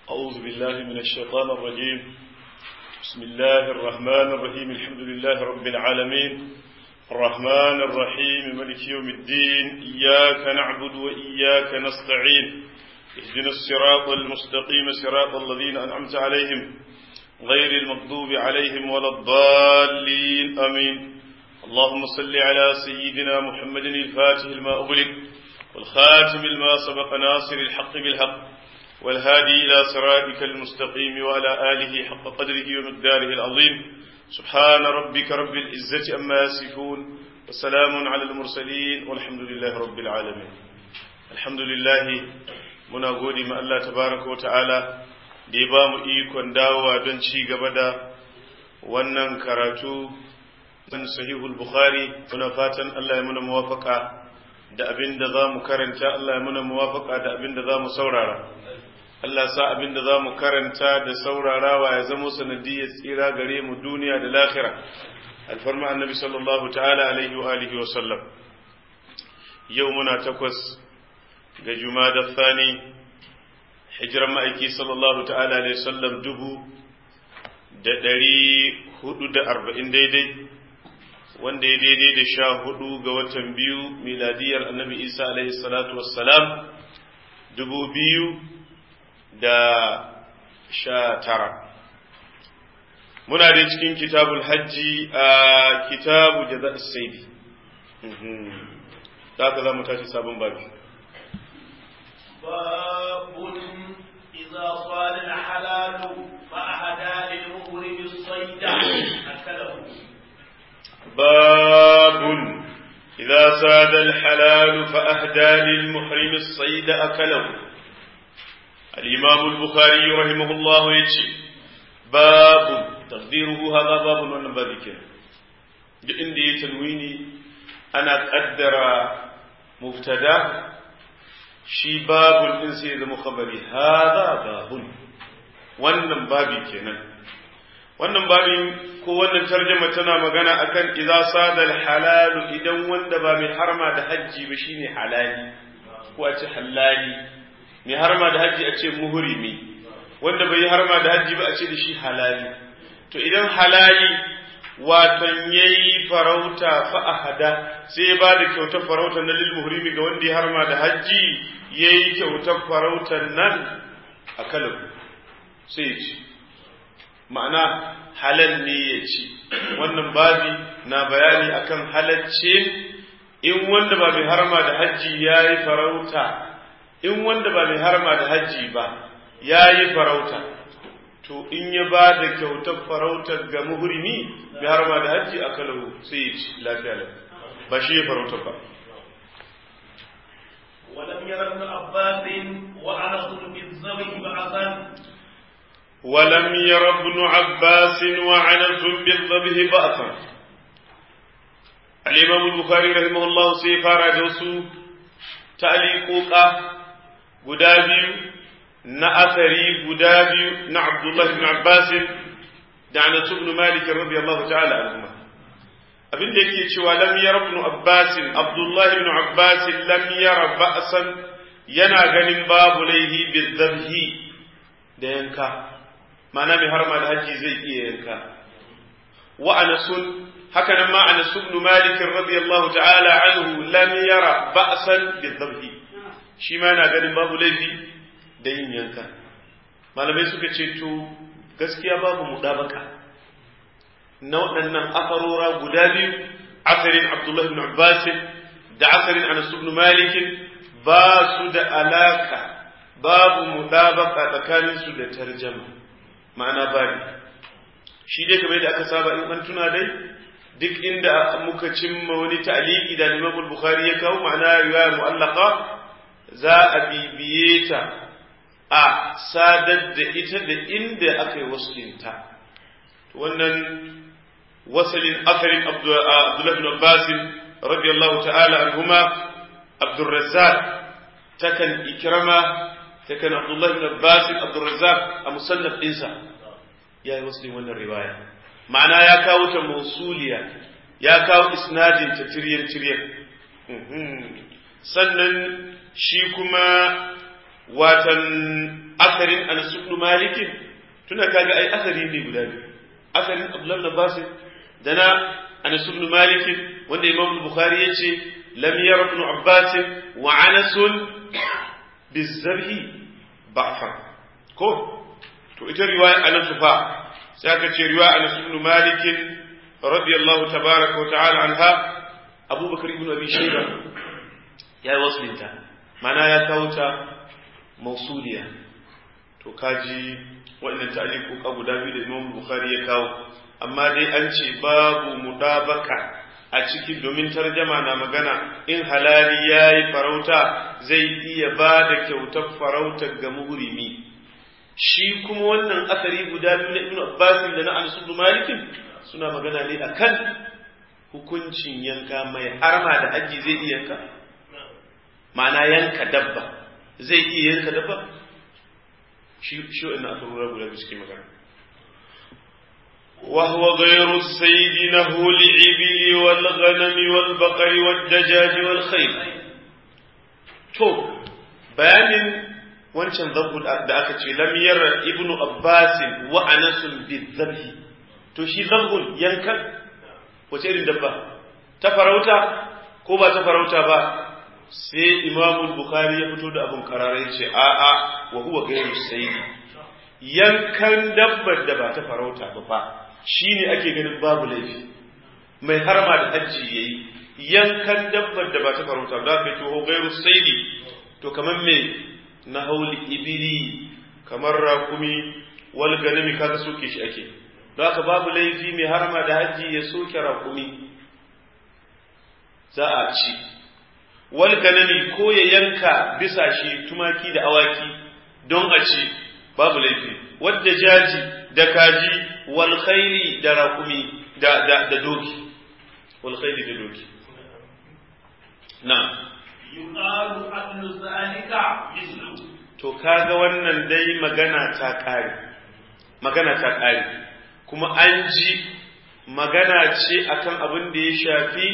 أعوذ بالله من الشيطان الرجيم بسم الله الرحمن الرحيم الحمد لله رب العالمين الرحمن الرحيم ملك يوم الدين إياك نعبد وإياك نستعين اهدنا الصراط المستقيم صراط الذين أنعمت عليهم غير المغضوب عليهم ولا الضالين أمين اللهم صل على سيدنا محمد الفاتح لما أغلق والخاتم لما سبق ناصر الحق بالحق والهادي إلى صراطك المستقيم وعلى آله حق قدره ومقداره العظيم سبحان ربك رب العزة أما يصفون وسلام على المرسلين والحمد لله رب العالمين الحمد لله muna gode ma Allah tabaraka wa ta'ala da ya ba mu ikon dawowa don ci gaba da wannan karatu don sahihul bukhari muna fatan Allah ya muna muwafaka da abin da za mu karanta Allah ya muna muwafaka da abin da za mu saurara Allah sa abin da za mu karanta da saurarawa ya zamo sanadiyar tsira gare mu duniya da lahira alfarma annabi sallallahu ta'ala alaihi wa alihi wa sallam yau muna takwas ga jumada thani hijiran ma'aiki sallallahu ta'ala alaihi sallam dubu da ɗari hudu da arba'in daidai wanda ya daidai da sha hudu ga watan biyu miladiyar annabi isa alaihi salatu wassalam dubu biyu da sha tara muna da cikin kitabul hajji a kitabu jaza saidi da haka za mu tashi sabon babi باب إذا صال الحلال فأهدى للمغرم الصيد أكله باب إذا ساد الحلال فأهدى للمحرم الصيد أكله الإمام البخاري رحمه الله يجي باب تقديره هذا باب ونبذك عندي تنويني أنا قدر مبتدأ shi babun din sai ya zama khabari hada babun wannan babi kenan wannan babin ko wannan tarjuma tana magana akan idza sadal halalu idan wanda ba mai harma da hajji ba shine halali ko a ce halali mai harma da hajji a ce muhrimi wanda bai harma da hajji ba a ce da shi halali to idan halali watan yayi farauta fa ahada sai ba da kyautar farautar na lil muhrimi ga wanda ya harma da hajji yayi kyautar farautar nan a kalam sai ci ma'ana halal ne ya ci wannan babi na bayani akan halacce in wanda ba mai harma da hajji yayi farauta in wanda ba mai harma da hajji ba yayi farauta to in ya ba da kyautar farautar ga muhrimi bi har ma da hajji a kalahu sai ya ci lafiya lafiya ba shi ya farautar ba ولم ير ابن عباس وأنس بالذبح بأسا ولم ير ابن عباس وعنس بالذبح بأسا الإمام البخاري رحمه الله سيفار جوسو تعليقوقا قدابي na asari guda biyu na Abdullah ibn Abbas da Anas ibn Malik radiyallahu ta'ala anhuma abin da yake cewa lam yara ibn Abbas Abdullah ibn Abbas lam yara ba'san yana ganin babu laihi bizabhi da yanka ma'ana mai harma da haji zai iya yanka wa Anas haka nan ma Anas ibn Malik radiyallahu ta'ala anhu lam yara ba'san bizabhi shi ma yana ganin babu laifi da yin yanka malamai suka ce to gaskiya babu mudabaka na waɗannan afarora guda biyu asarin abdullahi ibn abbas da asarin anas ibn malik ba su da alaka babu mudabaka tsakanin su da tarjama ma'ana babu shi dai kamar da aka saba in an tuna dai duk inda muka cimma wani ta'liqi da Imam Bukhari ya kawo ma'ana riwaya mu'allaqa za a bibiye ta a sadar da ita da inda aka yi wasulinta wannan wasalin asarin abdullahi bin abbas radiyallahu ta'ala anhuma abdurrazzaq takan ikrama takan abdullahi bin abbas abdurrazzaq a musannaf dinsa ya yi wasulin wannan riwaya ma'ana ya kawo ta mausuliya ya kawo isnadin ta tiryan tiryan sannan shi kuma watan asarin Anas ibn Malik tuna kaga ai asari ne guda biyu asarin Abdullah ibn Abbas da na Anas ibn Malik wanda Imam Bukhari yace lam yara ibn Abbas wa Anas bizarhi ba'fa ko to ita riwaya Anas fa sai aka ce riwaya Anas ibn Malik radiyallahu tabaraka wa ta'ala anha Abu Bakar ibn Abi Shayba ya yi waslinta mana ya kawo ta mausuliya to kaji waɗannan ta'aliquka guda biyu da Imam Bukhari ya kawo amma dai an ce babu mudabaka a ciki domin tarjama na magana in halali yayi farauta zai iya ba da kyautar farautar ga muhrimi shi kuma wannan asari guda biyu na Ibn Abbas da na Anas ibn Malik suna magana ne akan hukuncin yanka mai harma da haji zai iya yanka ma'ana yanka dabba zai iya yanka dabba shi shi wannan aka rura guda biyu suke magana وهو غير السيد نهو الإبل والغنم والبقر والدجاج والخيل تو بيان wancan zabbu da aka ce lam yara ibnu abbas wa anas bizabhi to shi zabbun yankan wace irin dabba ta farauta ko ba ta farauta ba sai imamu bukhari ya fito da abun karara ya ce a'a wa huwa gairu sayyidi yankan dabbar da ba ta farauta ba fa shine ake ganin babu laifi mai harma da hajji yayi yankan dabbar da ba ta farauta ba kai to gairu sayyidi to kamar me na hauli ibili kamar rakumi wal ganami kaga soke shi ake don haka babu laifi mai harma da hajji ya soke rakumi za a ci wal ganami ko ya yanka bisa shi tumaki da awaki don a ci babu laifi wadda jaji da kaji wal khairi da rakumi da da da doki wal khairi da doki na yuqalu adlu zalika mislu to kaga wannan dai magana ta kare magana ta kare kuma an ji magana ce akan abin da ya shafi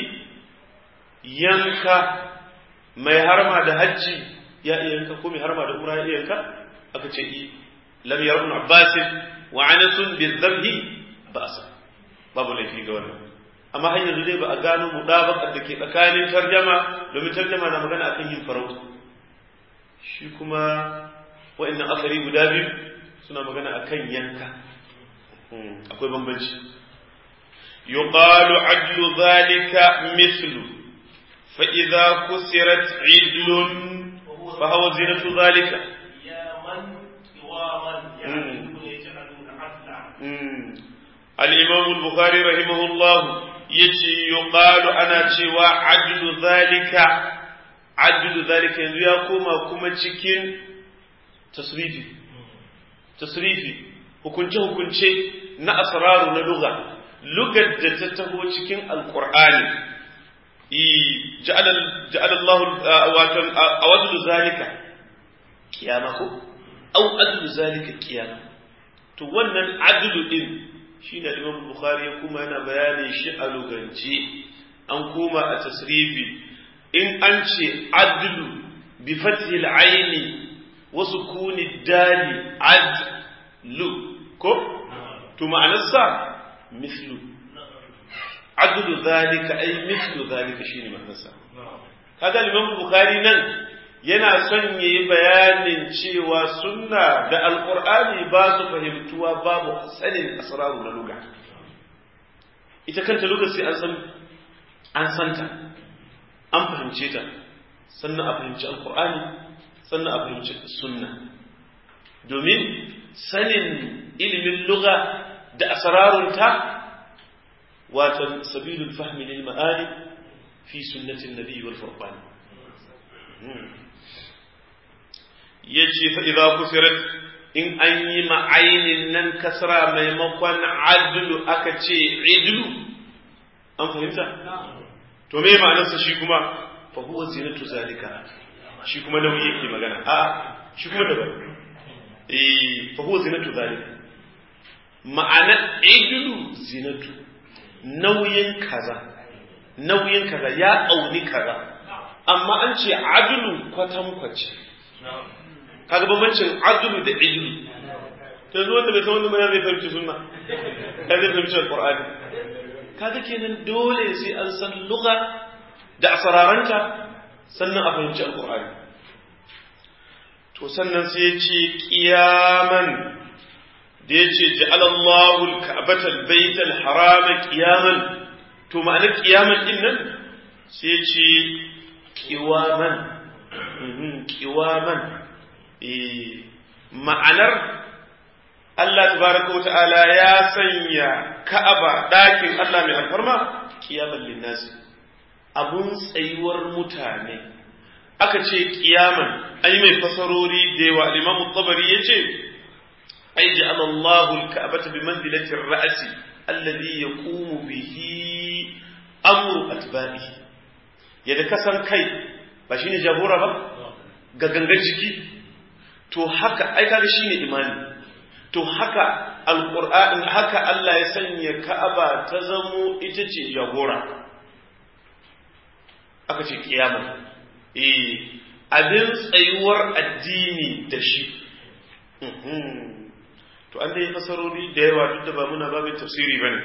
yanka mai harma da hajji ya iya yanka ko mai harma da umra ya iya yanka aka ce i lam yara ibn abbas wa anasun bizabhi ba'sa babu laifi ga wannan amma har yanzu dai ba a gano mudabaqar da ke tsakanin tarjama domin tarjama na magana akan yin farauta shi kuma wa'annan asari guda biyu suna magana akan yanka akwai bambanci yuqalu adlu dhalika mithlu fa idza kusirat idlun fa huwa zinatu dhalika ya man qiwaman ya yaj'alun adla al-imam al-bukhari rahimahullah yace yuqalu ana cewa adlu dhalika adlu dhalika yanzu ya koma kuma cikin tasrifi tasrifi hukunce hukunce na asraru na lugha lugar da ta taho cikin alqur'ani i ja'ala ja'ala Allah watan awadlu zalika kiyama ko au adlu zalika kiyama to wannan adlu din shine Imam Bukhari ya kuma yana bayanin shi a lugance an koma a tasrifi in an ce adlu bi fathi al-aini wa sukuni dali adlu ko to ma'anarsa mislu adlu zalika ay mislu zalika shine ma'anarsa kaga Imam Bukhari nan yana son yayi bayanin cewa sunna da alqur'ani ba su fahimtuwa babu sanin asraru na lugha ita kanta lugha sai an san an santa an fahimce ta sannan a fahimci alqur'ani sannan a fahimci sunna domin sanin ilimin lugha da asrarunta watan sabilul fahmi lil ma'ani fi sunnatin nabi wal furqan ya ce fa'iza kusurat in an yi ma'ainin nan kasra maimakon adlu aka ce idlu an fahimta? to me ma'anarsa shi kuma fa huwa zinatu zalika shi kuma nauyi yake magana a shi kuma daban eh fa huwa zinatu zalika ma'ana idlu zinatu nauyin kaza nauyin kaza ya auni kaza amma an ce adlu kwatankwace kaga bambancin adlu da ilmi to yanzu wanda bai san wannan ba zai fahimci sunna ya zai fahimci alqur'ani kaga kenan dole sai an san lugha da asararanta sannan a fahimci alqur'ani to sannan sai ya ce qiyaman da ya ce ja'alallahu al-ka'bata al-bayt al-haram qiyaman to ma'anar qiyaman din nan sai ya ce qiwaman qiwaman eh ma'anar Allah tabaraka wata'ala ya sanya Ka'aba ɗakin Allah mai alfarma qiyaman linnasi abun tsayuwar mutane aka ce qiyaman ai mai fasarori da yawa Imam Tabari yace ai ja'ala Allahu al-Ka'bata bi manzilati ar-ra'si alladhi yaqumu bihi amru atba'ihi yadda kasan kai ba shine jagora ba ga gangan jiki to haka ai kaga shine imani to haka alqur'ani haka Allah ya sanya Ka'aba ta zamo ita ce jagora aka ce kiyama eh abin tsayuwar addini da shi to an dai fasarori da yawa duk da ba muna babin tafsiri bane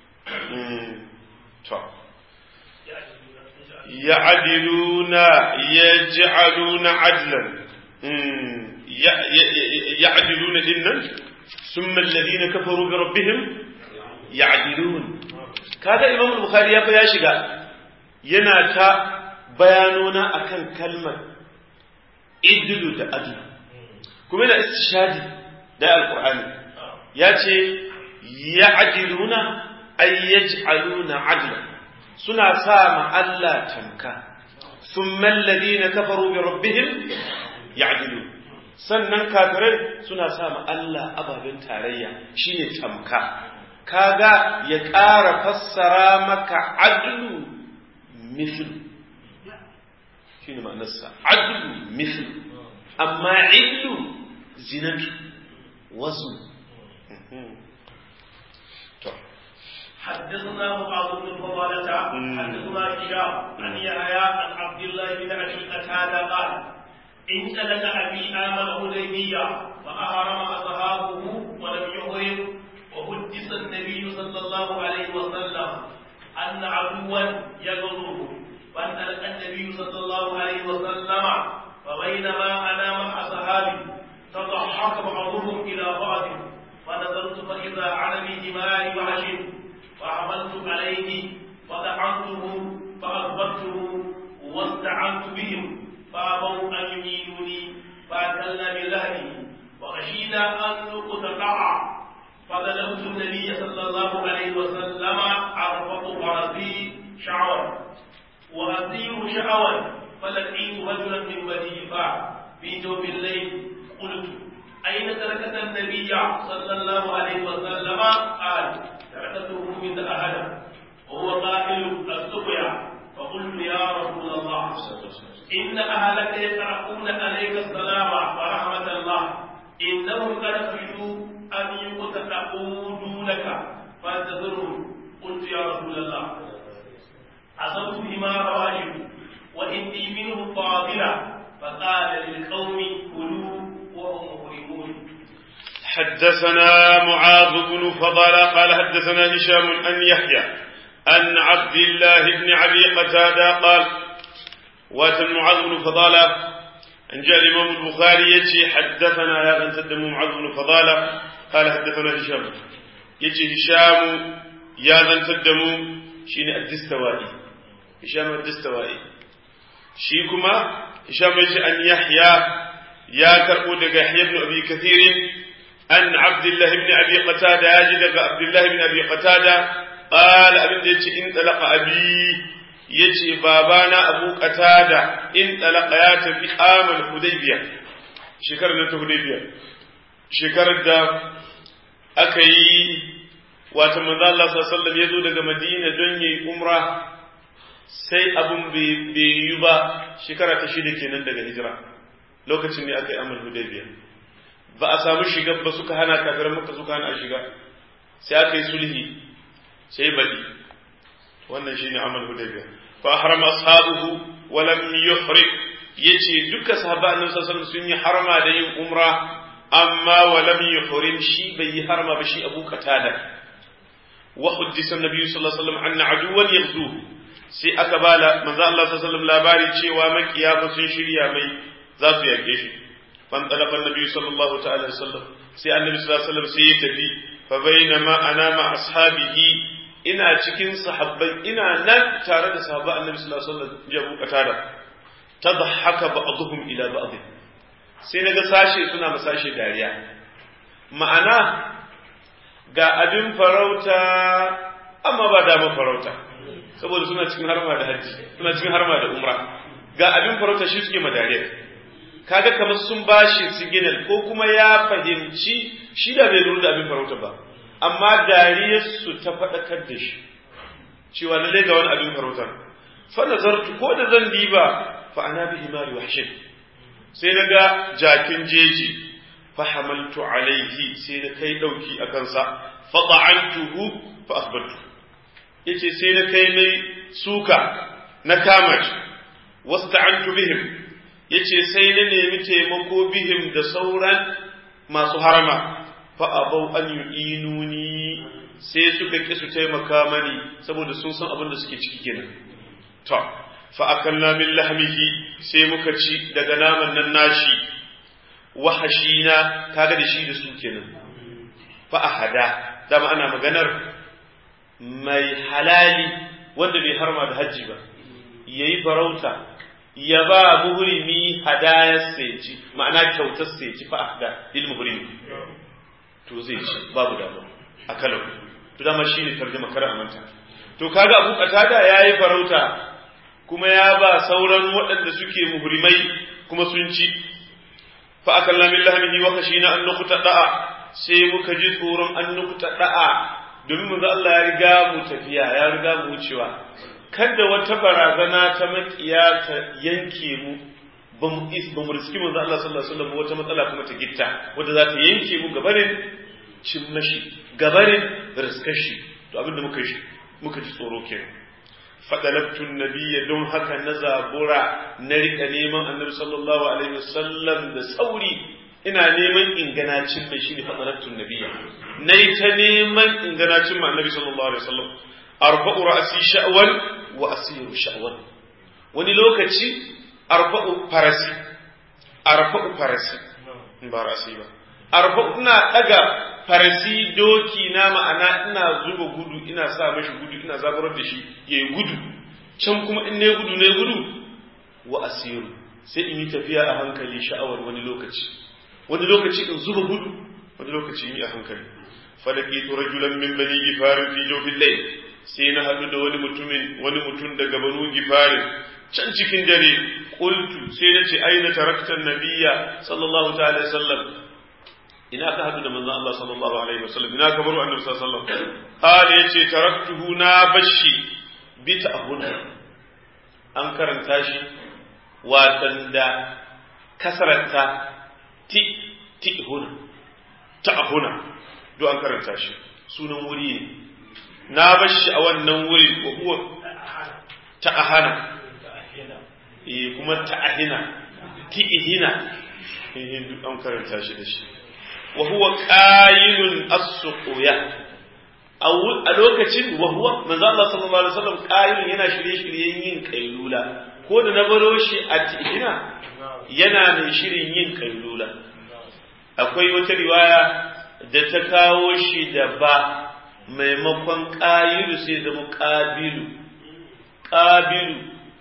to يعدلون يجعلون عدلا يعدلون إنا ثم الذين كفروا بربهم يعدلون كذا إمام البخاري يا شيغا yana ta bayanona akan kalmar idlu da adlu kuma yana istishadi da alqur'ani ya ce ya'diluna ay yaj'aluna adlan suna sa ma Allah tamka thumma alladhina kafaru bi rabbihim ya'dilu sannan kafirai suna sa ma Allah ababen tarayya shine tamka kaga ya ƙara fassara maka adlu misl shine ma'anarsa adlu misl amma illu zinatu wasu حدثنا معاذ بن فضالة حدثنا هشام عن يحيى عن عبد الله بن ابي قتادة قال انسلك ابي امن الحديبية فأهرم أصحابه ولم يهرم وحدث النبي صلى الله عليه وسلم أن عدوا يغزوه فانطلق النبي صلى الله عليه وسلم فبينما أنا مع أصحابي تضحك بعضهم إلى بعض فنظرت فإذا على بحمار وحش فعملت عليه فدعمته فأثبته واستعنت بهم فأبوا أن يميلوني فأكلنا بذهبي وخشينا أن نقتطع فظلمت النبي صلى الله عليه وسلم أرفق فرسي شعوا وأسير شعوا فلقيت رجلا من بني فاع في جوف الليل قلت أين تركت النبي صلى الله عليه وسلم قال تركته من أحد وهو قائل السقيا فقلت يا رسول الله إن أهلك يقرؤون عليك السلام ورحمة الله إنهم قد خشوا أن يقتطعوا دونك فانتظروا قلت يا رسول الله أصبت بما رواجب وإني منه فاضلة فقال للقوم كلوا وهم مهرمون حدثنا معاذ بن فضل قال حدثنا هشام أن يحيى أن عبد الله بن أبي قتادة قال واتن معاذ بن فضالة أن جاء الإمام البخاري يجي حدثنا يا بن تدم معاذ بن فضالة قال حدثنا هشام يجي هشام يا بن تدم شين الدستوائي هشام الدستوائي شيكما هشام يجي أن يحيى يا كربو دقى يحيى بن أبي كثير أن عبد الله بن أبي قتادة يجي عبد الله بن أبي قتادة قال أبن يجي إن طلق أبي yace babana Abu Qatada in talaka ya tafi amal Hudaybiya shekarar da ta Hudaybiya shekarar da aka yi wato manzo Allah sallallahu alaihi wasallam ya zo daga Madina don yi umra sai abun bai yi ba shekara ta shida kenan daga hijira lokacin ne aka yi amal Hudaybiya ba a samu shiga ba suka hana kafiran Makka suka hana shiga sai aka yi sulhi sai badi wannan shine amal Hudaybiya فأحرم أصحابه ولم يحرم yace duka sahaba annabi sallallahu alaihi wasallam sun yi harma da yin umra amma wa lam yuhrim shi bai yi harma ba shi Abu Qatada wa huddisa annabi sallallahu alaihi wasallam anna aduwan yaghzu sai aka bala manzo Allah sallallahu alaihi wasallam labari cewa makiya fa sun shirya mai za su yake shi fan talaba annabi sallallahu ta'ala alaihi wasallam sai annabi sallallahu alaihi wasallam sai ya tafi fa bainama ana ma ashabihi ina cikin sahabbai ina nan tare da sahabba annabi sallallahu alaihi wasallam jabu qatada tadhaka ba'dhum ila ba'd sai naga sashe suna masashe dariya ma'ana ga abin farauta amma ba da farauta saboda suna cikin harma da hajji suna cikin harma da umra ga abin farauta shi suke madariya kaga kamar sun bashi siginal ko kuma ya fahimci shi da bai lura da abin farauta ba amma dariyarsu ta faɗakar da shi cewa lallai ga wani abin farauta fa nazartu ko da zan diba fa ana bi himari wahshin sai na ga jakin jeji fa hamaltu alaihi sai na kai dauki a kansa fa ta'antuhu fa asbatu yace sai na kai mai suka na kama shi wasta'antu bihim yace sai na nemi taimako bihim da sauran masu harama fa abau an yu'inuni sai suka ki su taimaka mani saboda sun san abin da suke ciki kenan to fa akalna min lahmihi sai muka ci daga naman nan nashi wahashina kaga da shi da su kenan fa ahada dama ana maganar mai halali wanda bai harma da hajji ba yayi farauta ya ba muhrimi hadayar sai ci ma'ana kyautar sai ci fa ahda lil muhrimi to zai ci babu damuwa a kalau to dama shine tarjuma kar a manta to kaga Abu Qatada yayi farauta kuma ya ba sauran waɗanda suke muhrimai kuma sun ci fa akalla min lahmihi wa khashina an nuqtada sai muka ji tsoron an nuqtada domin manzo Allah ya riga mu tafiya ya riga mu wucewa kada wata barazana ta makiya ta yanke mu ba mu is ba mu riski manzo Allah sallallahu alaihi wasallam wata matsala kuma ta gitta wanda za ta yanke mu gabarin cin mashi gabarin riskashi to abinda muka shi muka ji tsoro kenan fadalabtu nabiyya don haka na zabura na rika neman annabi sallallahu alaihi wasallam da sauri ina neman inganacin mai shine fadalabtu nabiyya nayi ta neman inganacin mai annabi sallallahu alaihi wasallam arba'u ra'si sha'wan wa asiru sha'wan wani lokaci arba'u farasi arba'u farasi ba ra'si ba arba'u ina daga farasi doki na ma'ana ina zuba gudu ina sa mashi gudu ina zaburar da shi ya yi gudu can kuma in ne gudu ne gudu wa asiru sai in yi tafiya a hankali sha'awar wani lokaci wani lokaci in zuba gudu wani lokaci in yi a hankali falaki to rajulan min bani gifarin fi jawfil layl sai na hadu da wani mutumin wani mutum daga banu gifarin can cikin dare qultu sai na ce aina tarakta nabiyya sallallahu ta'ala alaihi wasallam ina ka hadu da manzon Allah sallallahu alaihi wasallam ina ka baro annabi sallallahu alaihi wasallam qala yace taraktuhu na bashi bi ta'hun an karanta shi watan da kasarata ti ti huna ta'huna do an karanta shi sunan wuri ne na bashi a wannan wuri ko huwa ta'ahana eh kuma ta'ahina ti'ihina eh duk an karanta shi da shi wa huwa qailun as-suqya a lokacin wa huwa manzo Allah sallallahu alaihi wasallam qailun yana shirye-shiryen yin kailula ko da na baro shi a tihina yana mai shirin yin kailula akwai wata riwaya da ta kawo shi da ba maimakon qailu sai zama qabilu qabilu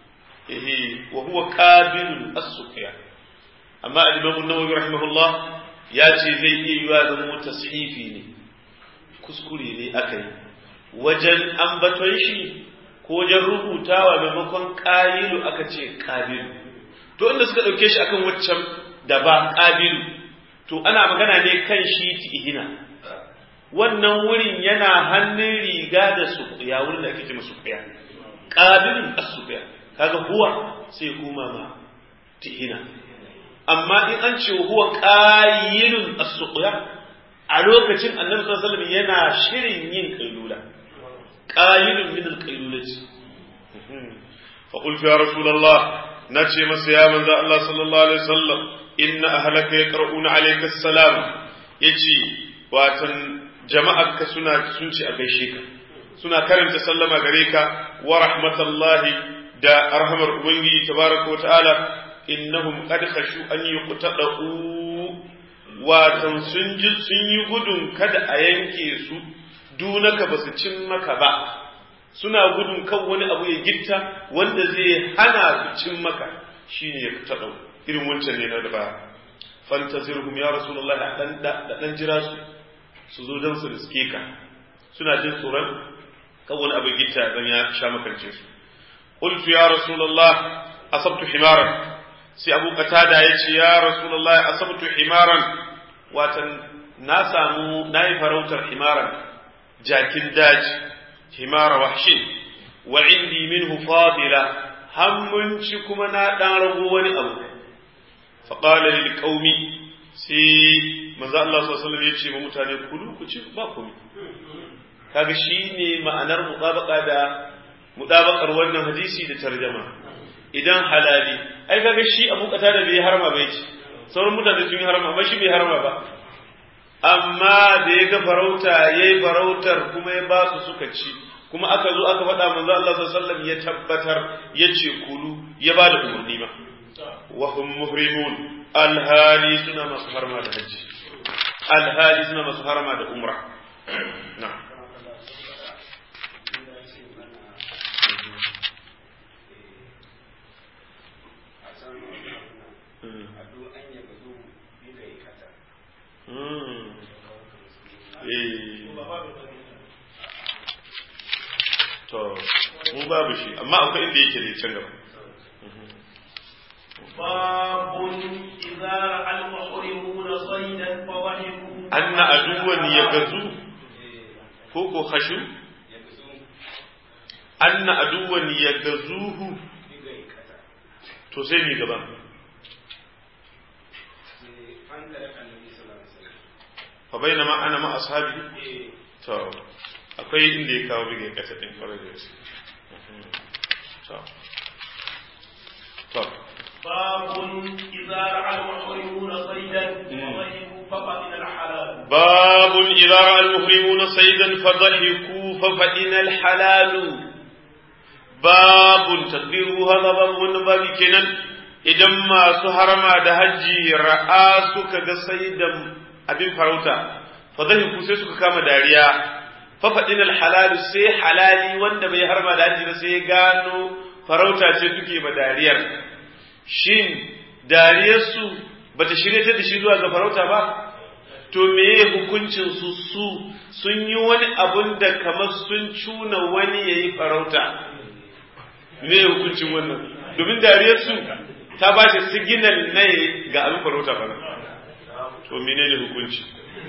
eh wa huwa qabilu as-suqya amma al-imam an-nawawi rahimahullah ya ce zai iya yiwa zama tashifi ne kuskure ne aka yi wajen ambaton shi ko wajen rubutawa maimakon ƙayilu aka ce ƙabilu to inda suka ɗauke shi akan waccan da ba ƙabilu to ana magana ne kan shi ihina wannan wurin yana hannun riga da suƙuya wurin da ake ce masu ƙuya ƙabilun asuƙuya kaga huwa sai kuma ma tihina amma in an ce huwa qayyilun as-suqya a lokacin annabi sallallahu alaihi wasallam yana shirin yin kailula qayyilun min al-qailulati fa qultu ya rasulullah nace masa ya manzo Allah sallallahu alaihi wasallam inna ahlaka yaqra'una alayka assalam yace watan jama'arka suna sun ce a gaishe ka suna karanta sallama gare ka wa rahmatullahi da arhamar ubangiji tabaraka wa ta'ala innahum qad khashu an yuqtadu watan sun ji sun yi gudun kada a yanke su dunaka ba su cin maka ba suna gudun kan wani abu ya gitta wanda zai hana su cin maka shine ya taɗau irin wancan ne na da ba fantazirhum ya rasulullahi dan da dan jira su su zo dan su riske ka suna jin tsoron kan wani abu gitta dan ya sha makance su qultu ya rasulullah asabtu himaran sai abu qatada yace ya rasulullah asabtu himaran watan na samu nayi farautar himaran jakin daji himara wahshin wa indi minhu fadila hammunci kuma na dan rago wani abu fa qala lil qaumi sai manzo Allah sallallahu alaihi wasallam yace ma mutane kulu ku ci ba komai kaga shine ma'anar mutabaka da mutabakar wannan hadisi da tarjama idan halali ai kaga shi abu kata da bai harma bai ci sauran mutane sun yi harma amma shi bai harma ba amma da ya ga farauta ya yi farautar kuma ya ba su suka ci kuma aka zo aka faɗa manzo Allah sallallahu ya tabbatar ya ce kulu ya ba da umarni ma wa hum muhrimun alhali suna masu harma da haji alhali suna masu harma da umra na'am to mu babu shi amma akwai inda yake da can gaba babun idza ra'al muhrimuna saydan fa dhahiku anna aduwan yagazu ko ko khashu anna aduwan yagazuhu to sai mi gaba fa bainama ana ma ashabi to akwai inda ya kawo bige kasa din kwarar da su to to babun idza ra'al muhrimuna saydan fa dhahiku fa qadina al-halal babun idza ra'al muhrimuna saydan fa dhahiku fa fadina al-halal babun tadbiru hada babu wannan babi kenan idan masu harama da hajji ra'a suka ga saydan abin farauta fa dhahiku sai suka kama dariya fafaɗin alhalalu sai halali wanda bai harma da haji ba sai gano farauta ce suke ma dariyar shin dariyarsu ba ta shirya ta da shi zuwa ga farauta ba to meye hukuncin su su sun yi wani abun da kamar sun cuna wani ya yi farauta meye hukuncin wannan domin dariyarsu ta ba shi siginal na ga abin farauta ba to menene hukunci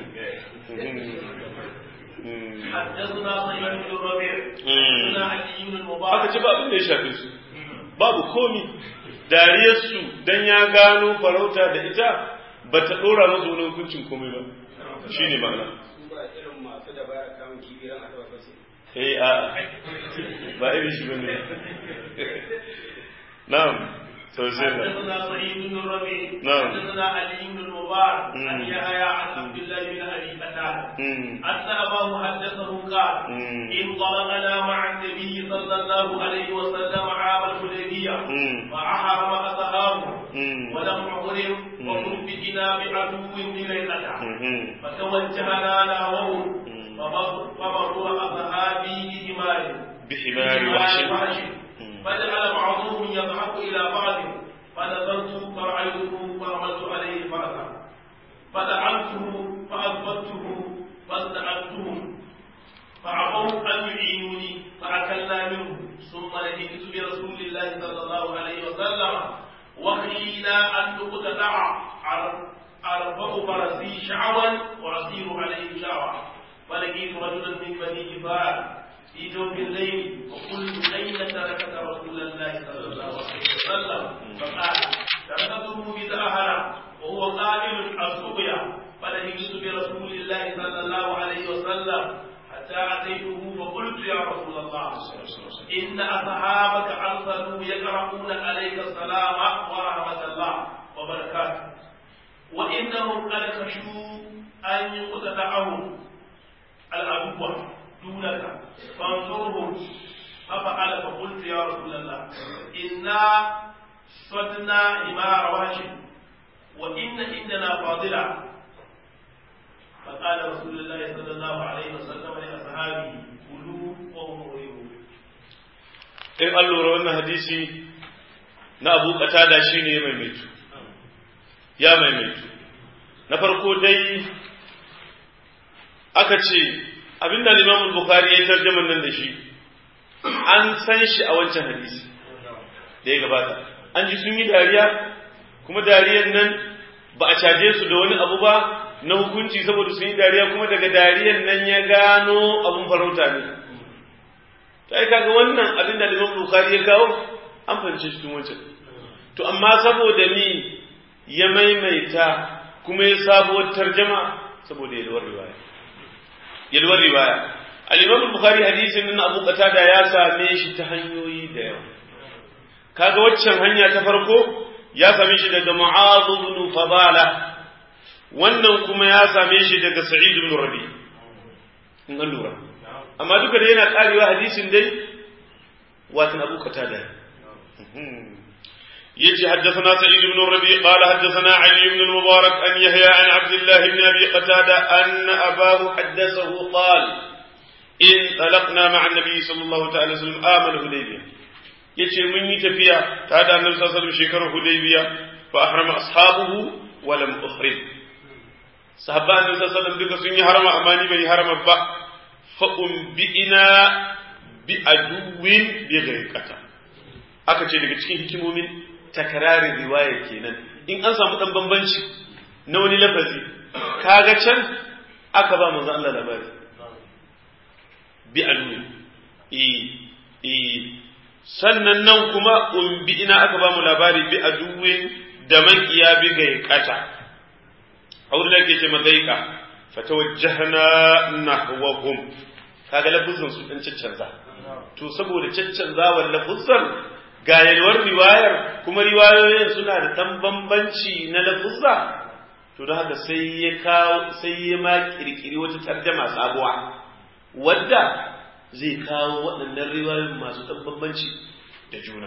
حدثنا سعيد بن الربيع حدثنا علي بن المبارك aka ci ba abin da ya shafe su babu komi dariyarsu dan ya gano farauta da ita ba ta dora masa wani hukuncin komai ba shi ne ma'ana eh a ba irin shi bane na'am to sai da حدثنا سعيد بن الربيع نعم. حدثنا علي بن المبارك عن مم. يحيى عن عبد الله بن ابي قتاده Mm. أن أباه حدثه قال مم. انطلقنا مع النبي صلى الله عليه وسلم عام الحديبية مم. فأحرم أصحابه مم. ولم نحرم مم. وكفئنا بعدو بليلة Mhm. فتوجهنا نحوه مم. فمروا أصحابي بحمار بحمار وحش وحش مم. فجعل بعضهم يضحك إلى بعض فنظرت فرأيته فرملت عليه فرسا فدعمته فأثبته فاستعنتهم فعفوا أن يعينوني فأكلنا منه ثم لهجت برسول الله صلى الله عليه وسلم وخشينا أن تقتطع أرفع فرسي شعوا وأصير عليه شعوا فلقيت رجلا من بني جفار في جوف الليل وقلت أين تركت رسول الله صلى الله عليه وسلم فقال تركته بزهرة وهو قائل السقيا فلهجت برسول الله صلى الله عليه وسلم حتى أتيته فقلت يا رسول الله إن أصحابك أرسلوا يقرؤون عليك السلام ورحمة الله وبركاته وإنهم قد خشوا أن يقتدعهم العدو دونك فانظرهم ففعل فقلت يا رسول الله إنا صدنا حمار وهش وإن عندنا فاضلة فقال رسول الله صلى الله عليه وسلم لأصحابه كلوا وهم مريمون in an lura wannan hadisi na abu katada shi ne ya maimaitu ya maimaitu na farko dai aka ce abinda limamun bukari ya tarjaman nan da shi an san shi a wancan hadisi da ya gabata an ji sun yi dariya kuma dariyar nan ba a caje su da wani abu ba na hukunci saboda sun yi dariya kuma daga dariyar nan ya gano abun farauta ne ta yi kaga wannan abin da Imam Bukhari ya kawo an fahimci cikin wancan to amma saboda ni ya maimaita kuma ya sabuwar tarjama saboda yalwar riwaya yalwar riwaya al-Imam Bukhari hadisin nan Abu Qatada ya same shi ta hanyoyi da yawa kaga waccan hanya ta farko ya same shi daga Mu'adh ibn Fadala wannan kuma ya same shi daga Sa'id ibn Rabi in an lura amma duka da yana karewa hadisin dai watan abu qatada yace haddathana sa'id ibn rabi qala haddathana ali ibn al-mubarak an yahya an abdullah ibn abi qatada anna abahu haddathahu qala in talaqna ma'a an-nabi sallallahu ta'ala sallam amal hudaybiyah yace mun yi tafiya ta da annabi sallallahu alaihi wasallam shekarar hudaybiyah fa ahrama ashabuhu wa lam uhrim sahabban annabi sallallahu alaihi wasallam duka sun yi harama amma ni bai harama ba fa'umbi'ina bi aduwin bi gaikata aka ce daga cikin hikimomin takararin riwaya kenan in an samu ɗan bambanci na wani lafazi kaga can aka ba manzo Allah labari bi aduwin e sannan nan kuma umbi'ina aka ba mu labari bi aduwin da makiya bi gaikata a wurin da ke ce magaika fatawajjahna nahwahum kaga lafuzan su dan caccanza to saboda caccanzawar lafuzan ga yalwar riwayar kuma riwayoyin suna da dan bambanci na lafuzza to don haka sai ya kawo sai ya ma kirkiri wata tarjama sabuwa wadda zai kawo waɗannan riwayoyin masu dan bambanci da juna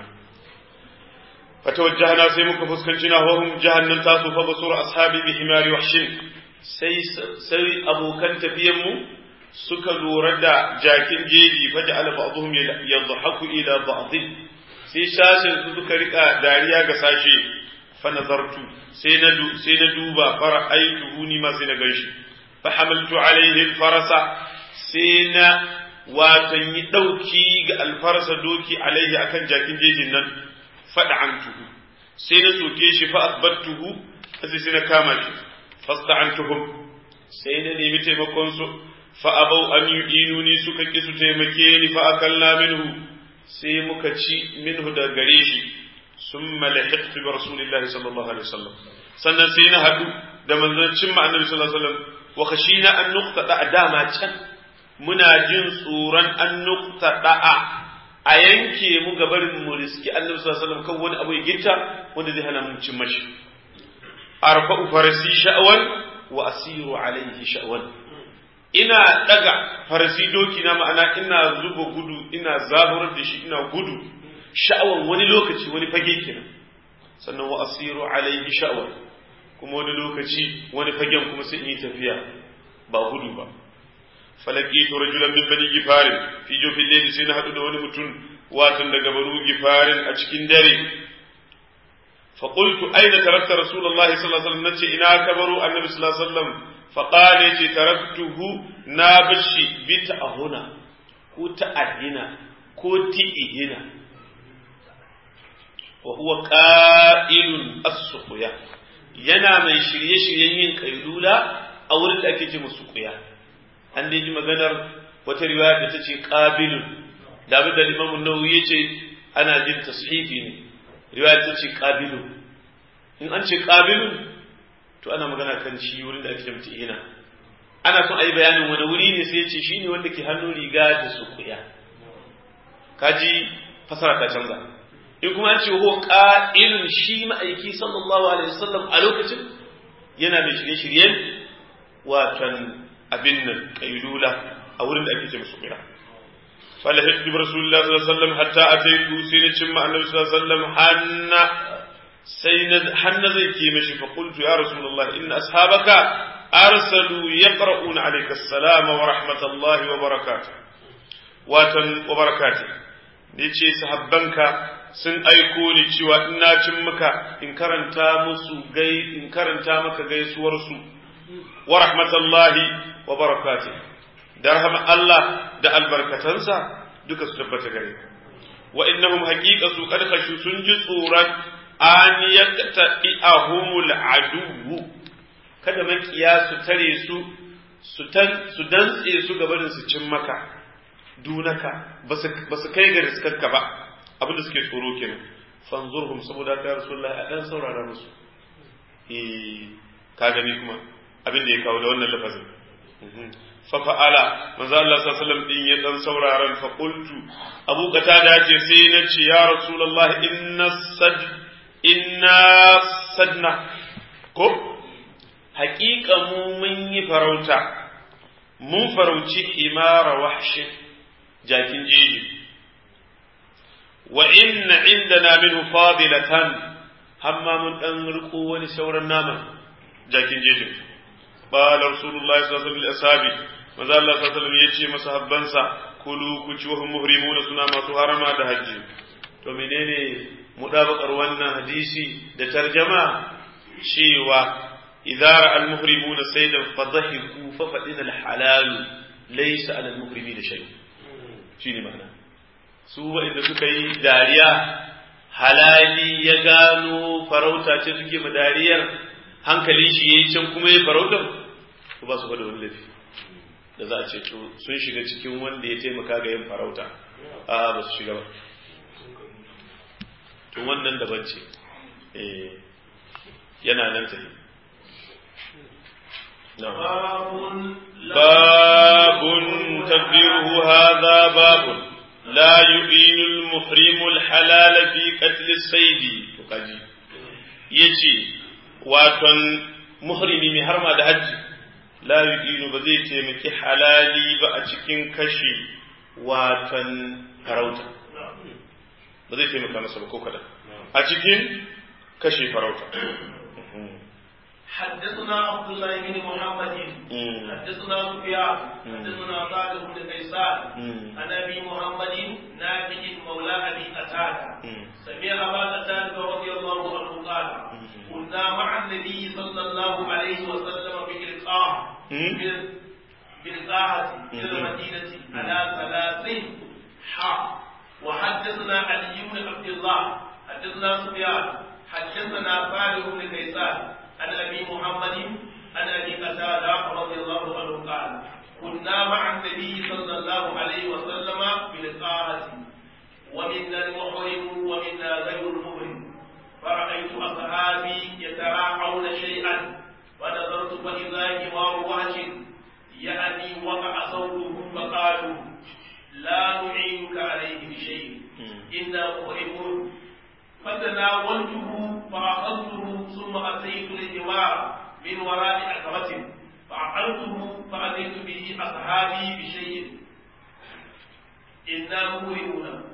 fatawajjahna sai muka fuskanci na wahum jahannan tasu fa basura ashabi bi himari wahshin sai sai abokan tafiyan mu suka lura da jakin jeji faja ala ba'dhum yadhaku ila ba'd sai sashin su suka rika dariya ga sashe fa nazartu sai na sai na duba fara aituhu ni ma sai na ganshi fa hamaltu alaihi alfarasa sai na watan yi dauki ga alfarasa doki alaihi akan jakin jejin nan fada'antuhu sai na soke shi fa asbattuhu sai sai na kama shi fasta'antuhum sai na nemi taimakon su fa abau an yu'inuni suka ki su taimake ni fa akalla minhu sai muka ci minhu da gare shi summa lahiqtu bi rasulillahi sallallahu alaihi wasallam sannan sai na hadu da manzancin ma annabi sallallahu alaihi wasallam wa khashina an nuqtada dama can muna jin tsoron an nuqtada a yanke mu gabarin mu riski annabi sallallahu alaihi wasallam kan wani abu ya gitta wanda zai hana mu cin mashi arfa'u farasi sha'wan wa asiru alaihi sha'wan ina daga farasi doki na ma'ana ina zuba gudu ina zaburar da shi ina gudu sha'awan wani lokaci wani fage kenan sannan wa asiru alaihi sha'wan kuma wani lokaci wani fagen kuma sai in yi tafiya ba gudu ba falakitu rajulan min bani gifarin fi jofin layli sai na hadu da wani mutum watan daga banu gifarin a cikin dare fa qultu aina tarakta rasulullahi sallallahu alaihi wasallam nace ina kabaru annabi sallallahu alaihi wasallam fa qala yace taraktuhu na bashi bi ta'ahuna ko ta'ahina ko ti'ihina wa huwa qa'ilun as-suqya yana mai shirye-shiryen yin kailula a wurin da ake ce musu kuya an dai ji maganar wata riwaya da ta ce qabilun da abin da Imam Nawawi ya ce ana jin tashifi ne riwaya ta ce qabilun in an ce qabilun to ana magana kan shi wurin da ake ce ina ana son ayi bayanin wani wuri ne sai ya ce shine wanda ke hannun riga da su kuya kaji fasara ta canza in kuma an ce huwa qa'ilun shi ma'aiki sallallahu alaihi wasallam a lokacin yana mai shirye-shiryen watan abin nan kailula a wurin da ake ce musu kira فلحقت برسول الله صلى الله عليه وسلم حتى أتيت سين شم النبي صلى الله عليه وسلم حن سين حن زيكي مشي فقلت يا رسول الله إن أصحابك أرسلوا يقرؤون عليك السلام ورحمة الله وبركاته واتن وبركاته نيتشي صحبانك sun aiko ni cewa ina cin maka in karanta musu gai in karanta maka gaisuwarsu wa rahmatullahi wa barakatuh da rahama Allah da albarkatansa duka su tabbata gare ka wa innahum haqiqa su kad khashu sun ji tsoron an yaqta'i ahumul adu kada makiya su tare su su tan su dantse su gabanin su cin maka dunaka ba su kai ga riskarka ba abinda suke tsoro kenan fanzurhum saboda ka rasulullahi a dan saurara musu eh ka gani kuma abin da ya kawo da wannan lafazin fafa'ala manzo Allah sallallahu alaihi wasallam din ya dan sauraron fa qultu Abu Qatada ce sai na ce ya Rasulullah inna sad inna sadna ko haƙiƙa mu mun yi farauta mun farauci himara wahshi jakin jeji wa inna indana minhu fadilatan hamma mun dan riko wani sauran nama jakin jejin قال رسول الله صلى الله عليه وسلم لأصحابه maza Allah sallallahu alaihi ya ce masahabbansa kulu ku ci wahum muhrimuna suna masu harama da hajji to menene mudabakar wannan hadisi da tarjama cewa idza ra'a al muhrimuna saydan fadhahiku fa fadina al halal laysa ala al muhrimina shay shine ma'ana su wanda suka yi dariya halali ya gano farauta ce suke madariyar hankalin shi yayi can kuma ya farautar ko ba su da wani laifi da za a ce to sun shiga cikin wanda ya taimaka ga yin farauta a ba su shiga ba to wannan daban ce yana nan tafi babun tadbiruhu hadha babun la yu'inu al-muhrim al-halal fi qatl as-sayd to kaji yace waton muhrimi mai harma da hajji la yu'inu ba zai taimaki halali ba a cikin kashe watan farauta ba zai taimaka masa ba ko kada a cikin kashe farauta حدثنا عبد الله بن محمد حدثنا سفيان حدثنا صالح بن كيسان عن ابي محمد نافع مولى ابي قتاده سمع ابا قتاده رضي الله عنه قال كنا مع النبي صلى الله عليه وسلم بإلقاء بالقاعة إلى المدينة على ثلاث حا وحدثنا علي بن عبد الله حدثنا سفيان حدثنا صالح بن كيسان عن ابي محمد عن ابي قتاده رضي الله عنه قال كنا مع النبي صلى الله عليه وسلم بلقاءة ومنا المحرم ومنا غير المحرم فرأيت أصحابي يتراعون شيئا فنظرت فإذا حمار وهج يعني وقع صوته فقالوا لا نعينك عليه بشيء إنا مهرمون فتناولته فأخذته ثم أتيت الحمار من وراء عقبة فعقلته فأتيت به أصحابي بشيء إنا مهرمون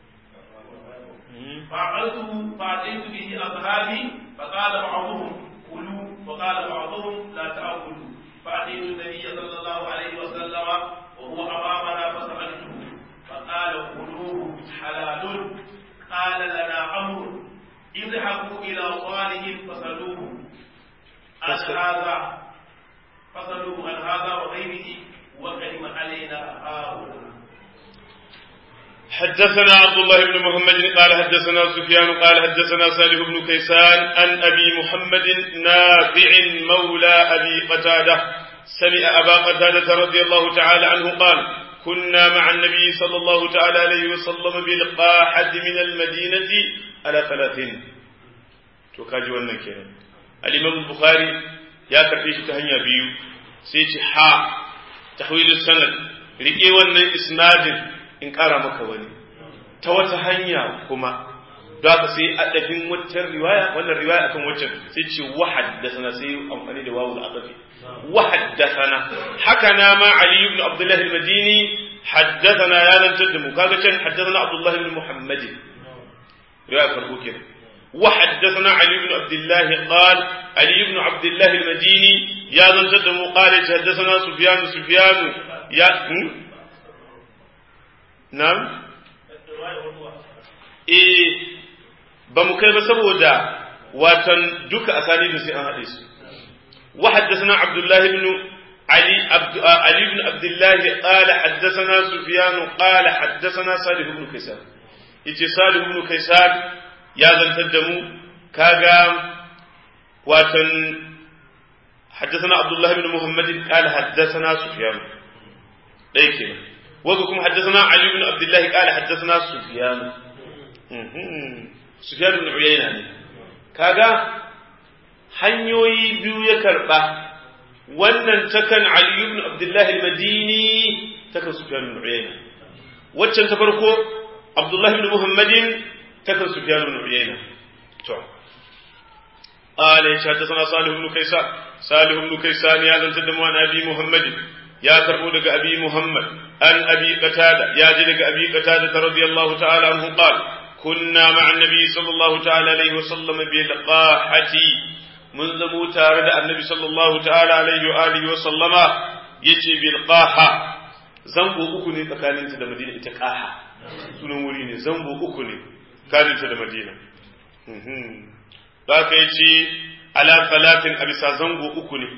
فعقلته فأتيت به أصحابي فقال بعضهم كلوا وقال بعضهم لا تأكلوا فأتيت النبي صلى الله عليه وسلم وهو أمامنا فسألته فقال كلوه حلال قال لنا أمر اذهبوا إلى صالح فسألوه عن هذا فسألوه عن هذا وغيره وكلم علينا هؤلاء حدثنا عبد الله بن محمد قال حدثنا سفيان قال حدثنا صالح بن كيسان عن أبي محمد نافع مولى أبي قتادة سمع أبا قتادة رضي الله تعالى عنه قال كنا مع النبي صلى الله تعالى عليه وسلم بالقاحة من المدينة على ثلاثين توكاجي wannan kenan al-Imam Bukhari ya karbe shi ta hanya biyu sai ce ha tahwil sanad rike wannan isnadin in ƙara maka wani ta wata hanya kuma da haka sai adafin waccan riwaya wannan riwaya akan waccan sai ce wa haddathana sai amfani da wawul adafi wa haddathana haka na ma ali ibn abdullah al-madini haddathana ya nan tadda mu kaga can haddathana abdullah ibn muhammad riwaya farko kenan wa haddathana ali ibn abdullah qal ali ibn abdullah al-madini ya nan tadda mu qala haddathana sufyan sufyan ya na'am eh ba mu kai ba saboda watan duka asanidin sai an haɗe su wa haddathana abdullah ibn ali ali ibn abdullah qala haddathana sufyan qala haddathana salih ibn kaysan yace salih ibn kaysan ya zantar da mu kaga watan حدثنا عبد الله بن محمد قال حدثنا سفيان ɗaya kenan wasu kuma haddasana Ali ibn Abdullah qala haddasana Sufyan Sufyan ibn Uyayna ne kaga hanyoyi biyu ya karba wannan takan Ali ibn Abdullah al-Madini takan Sufyan ibn Uyayna waccan ta farko Abdullah ibn Muhammadin takan Sufyan ibn Uyayna to قال حدثنا صالح بن كيسان صالح بن كيسان يا ذا الجد أبي محمد يا كربو دغ ابي محمد ان ابي قتاده يا جي دغ ابي قتاده رضي الله تعالى عنه قال كنا مع النبي صلى الله تعالى عليه وسلم بالقاحه من زمو تare da annabi sallallahu ta'ala alaihi wa alihi wa sallama yace bil qaha zango uku ne tsakanin ta da madina ita qaha sunan wuri ne zango uku ne tsakanin ta da madina da ka yace ala salatin abisa zango uku ne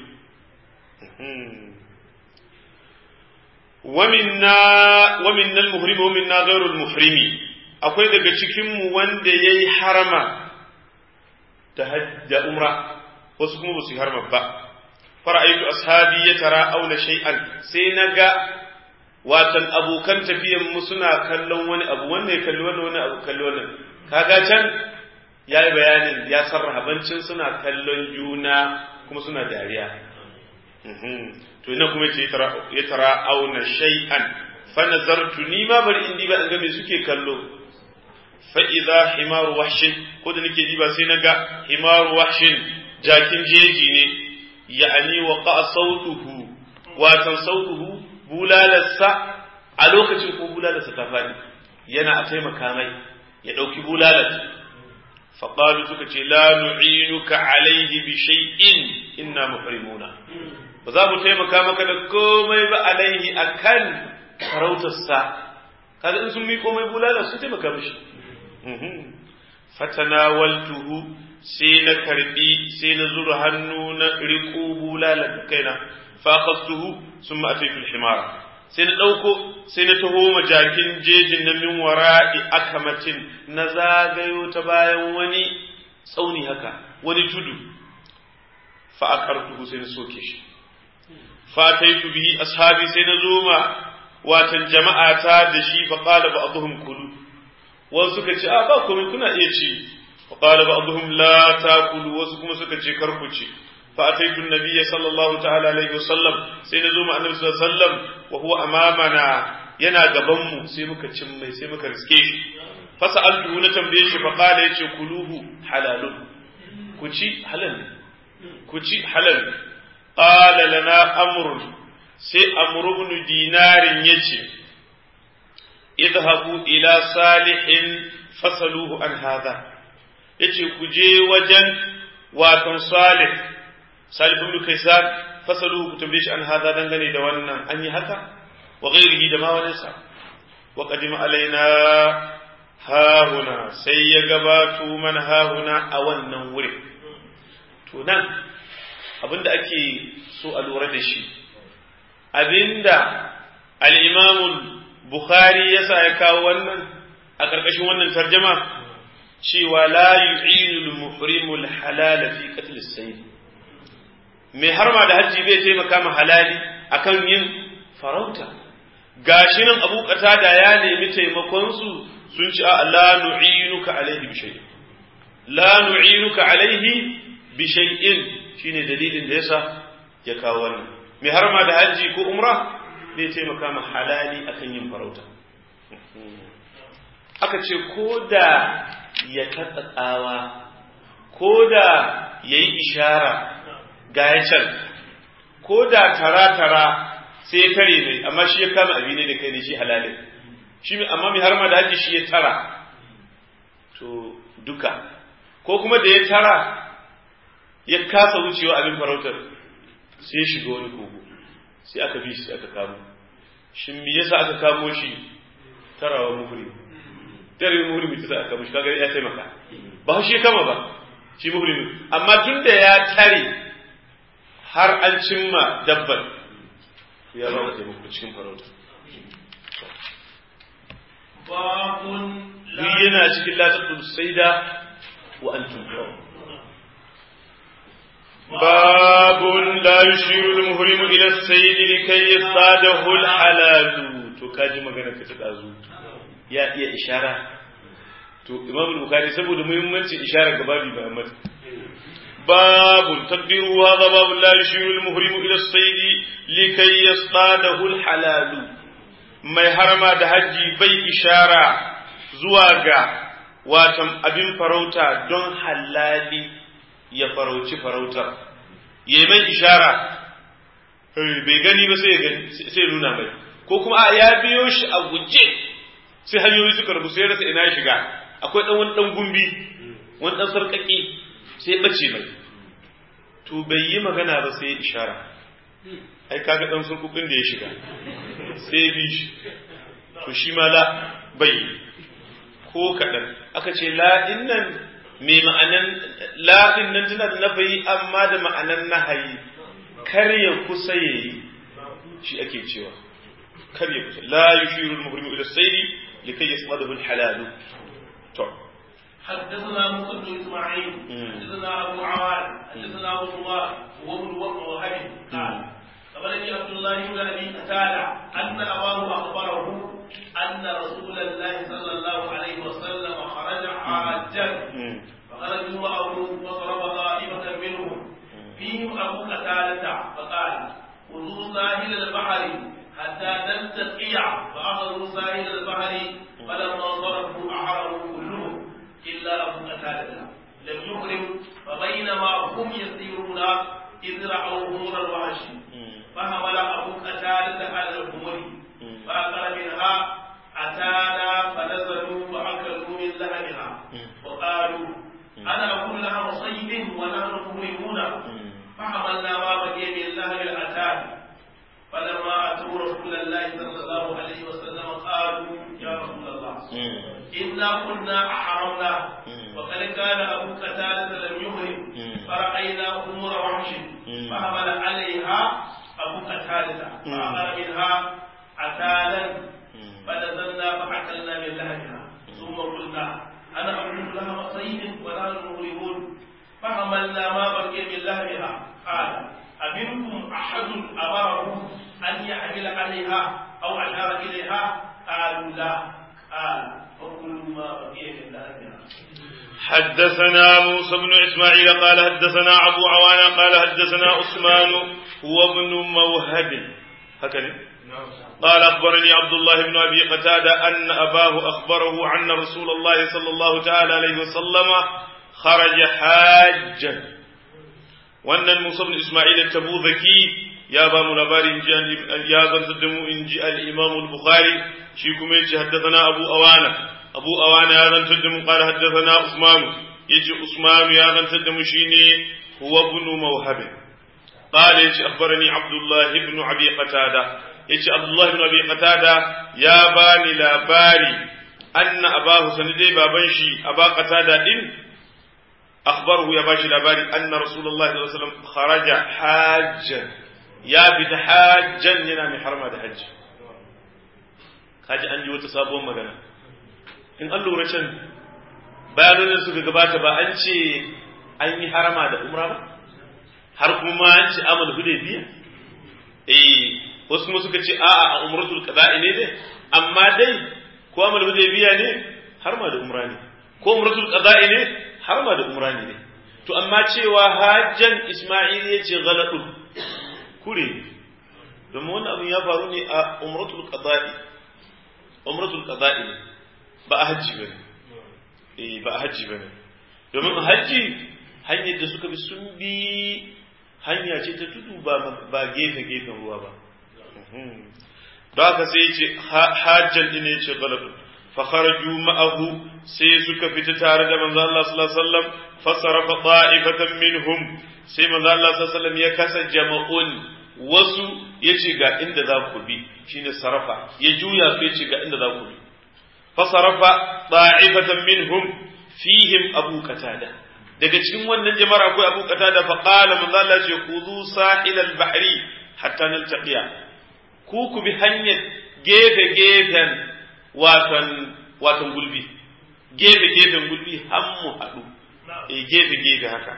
ومنا ومنا المحرم ومنا غير المحرم akwai daga cikinmu wanda ya yi harama da umra wasu kuma ba su yi harama ba fara'aitu ashabi ya tara auna shay'an sai na ga watan abokan tafiyan mu suna kallon wani abu wanda ya kalli wani wani abu kalli wannan kaga can ya yi bayanin ya sarraha bancin suna kallon juna kuma suna dariya to ina kuma ce ya tara auna shay'an fa nazartu ni ma bari in diba in ga me suke kallo fa idza himaru wahshin ko da nake diba sai naga himaru wahshin jakin jeji ne ya'ani wa qa sautuhu watan sautuhu bulalarsa a lokacin ko bulalarsa ta fadi yana a taimaka mai ya dauki bulalar فقالوا سكتي لا نعينك عليه بشيء إنا محرمون ba za mu taimaka maka da komai ba alaihi akan farautarsa kaga in sun mi komai bulala su taimaka mishi fatanawaltuhu sai na karbi sai na zura hannu na riƙo bulala da kaina fa akhadtuhu summa ataytu al-himara sai na ɗauko sai na taho majakin jejin na min wara'i akamatin na zagayo ta bayan wani tsauni haka wani tudu fa akartuhu sai na soke shi fataitu bihi ashabi sai na zo ma watan jama'a ta da shi fa qala ba'dhum kulu wasu suka ce a ba komai kuna iya ci fa qala ba'dhum la takulu wasu kuma suka ce kar ku ci fa ataitu nabiyya sallallahu ta'ala alaihi wasallam sai na zo ma annabi sallallahu alaihi wasallam wa huwa amamana yana gaban mu sai muka cin mai sai muka riske shi fa sa'altu na tambaye shi fa qala yace kuluhu halalun ku ci halal ku ci halal qala lana amrun sai amru ibn dinarin yace idhabu ila salihin fasaluhu an hadha yace ku je wajen watan salih salih ibn kaisan fasaluhu ku tambaye shi an hadha dangane da wannan an yi haka wa ghairihi da ma wani sa wa qadima alaina hahuna sai ya gabato mana hahuna a wannan wurin to nan abinda ake so a lura da shi abinda al'imamun Bukhari ya sa ya kawo wannan a ƙarƙashin wannan tarjama cewa la yu'inul muhrimul halala fi qatl as-sayd mai harma da hajji bai taimaka ma halali akan yin farauta gashi nan Abu Qatada ya nemi taimakon su sun ci a la nu'inuka alaihi bi shay'in la nu'inuka alaihi bi shay'in shine dalilin da yasa ya kawo wannan mai harma da hajji ko umra zai taimaka ma halali akan yin farauta aka ce ko da ya tatsa tsawa ko da ya yi ishara ga ya can ko da tara-tara sai ya tare mai amma shi ya kama abi ne da kai ne shi halalin shi amma mai harma da haji shi ya tara to duka ko kuma da ya tara ya kasa wucewa abin farautar sai ya shiga wani kogo sai aka bi shi aka kamo shi me yasa aka kamo shi tarawa muhri tare muhri mutu aka kamo shi kaga ya taimaka ba shi ya kama ba shi muhri amma tun da ya tare har an cimma dabban ya ba da taimako cikin farauta babun duk yana cikin latatun saida wa antum babun la yushiru al-muhrimu ila as-sayd likay yasadahu al-halal to kaji magana ka ta dazu ya iya ishara to imam al-bukhari saboda muhimmancin ishara ga babi ba amma babun tadbiru hadha babun la yushiru al-muhrimu ila as-sayd likay yasadahu al-halal mai harama da haji bai ishara zuwa ga watan abin farauta don halali ya farauci farautar ya mai ishara bai gani ba sai ya nuna mai ko kuma ya biyo shi a guje sai hanyoyi suka rabu sai rasa ina shiga akwai dan wani dan gumbi wani dan sarkaki sai ya bace mai to bai yi magana ba sai ya ishara ai kaga dan surkukin da ya shiga sai bi shi to shi ma la bai ko kaɗan aka ce la'in nan mai ma'anan la'in nan tana da nafayi amma da ma'anan nahayi kar ya kusa ya yi shi ake cewa kar ya kusa la yushiru al-muhrimu ila sayri likai yasmadahu al-halalu to حدثنا موسى بن اسماعيل حدثنا ابو عوان حدثنا ابو الله وابن وهب قال أخبرني عبد الله بن أبي قتادة أن أباه أخبره أن رسول الله صلى الله عليه وسلم خرج حاجا فخرجوا معه وضرب طائفة منهم فيهم أبو قتادة فقال خذوا ساحل البحر حتى نلتقي فأخذوا ساحل البحر فلما ضربوا أحرموا كلهم إلا أبو قتادة لم يحرم فبينما هم يسيرون إذ رأوا همر الوحش فحمل أبو قتادة على الهمر فأكل منها أتانا فنزلوا فأكلوا من لحمها وقالوا أنا أكل لحم صيد ونحن مهرمون فحملنا ما بقي من لحم الأتان فلما أتوا رسول الله صلى الله عليه وسلم قالوا يا رسول الله إنا كنا أحرمنا وقد كان أبو قتادة لم يحرم فرأينا أمور وحش فحمل عليها أبو قتادة فأخذ منها عتالا فنزلنا فأكلنا من لحمها ثم قلنا أنا أملك لها صيد ونحن مغرمون فحملنا ما بقي من لحمها قال أمنكم أحد أمره أن يحمل عليها أو أشار إليها قالوا لا قال فكلوا ما بقي من لحمها حدثنا موسى بن إسماعيل قال حدثنا أبو عوانة قال حدثنا عثمان هو ابن موهب هكذا قال أخبرني عبد الله بن أبي قتادة أن أباه أخبره عن رسول الله صلى الله تعالى عليه وسلم خرج حاجا وأن موسى بن إسماعيل التبوذكي يا بام الأباري يا ذن إن جاء الإمام البخاري شيكم حدثنا أبو أوانة abu awana ya zantar da mu qala haddathana usman yace usman ya zantar da mu shine huwa ibn mawhab qala yace akhbarani abdullah ibn abi qatada yace abdullah ibn abi qatada ya bani labari anna abahu sanidai baban shi aba qatada din akhbarahu ya bashi labari anna rasulullahi sallallahu alaihi wasallam kharaja hajjan ya bi hajjan yana mai harma da hajji kaji an ji wata sabuwar magana in an lura can bayanan suka gabata ba an ce an yi harama da umra ba har kuma an ce amal hudaybiya eh wasu kuma suka ce a'a a umratul qada'i ne dai amma dai ko amal hudaybiya ne har ma da umra ne ko umratul qada'i ne har ma da umra ne to amma cewa hajjan isma'il ya ce ghaladun kure domin wannan abin ya faru ne a umratul qada'i umratul qada'i ne ba a hajji ba ne eh ba a hajji ba ne domin a hajji hanyar da suka bi sun bi hanya ce ta tudu ba gefe gefen ruwa ba don haka sai ce hajjan ɗin ya ce galibin fakharaju ma'ahu sai suka fita tare da manzo Allah sallallahu alaihi wasallam fasarafa ta'ifatan minhum sai manzo Allah sallallahu alaihi wasallam ya kasa jama'un wasu yace ga inda za ku bi shine sarafa ya juya su yace ga inda za ku bi fasarafa ta'ifatan minhum fihim abu qatada daga cikin wannan jama'ar akwai abu qatada fa qala manzo Allah ce khudhu sahil al-bahri hatta naltaqiya ku ku bi hanyar gefe gefen watan watan gulbi gefe gefen gulbi har mu haɗu eh gefe gefe haka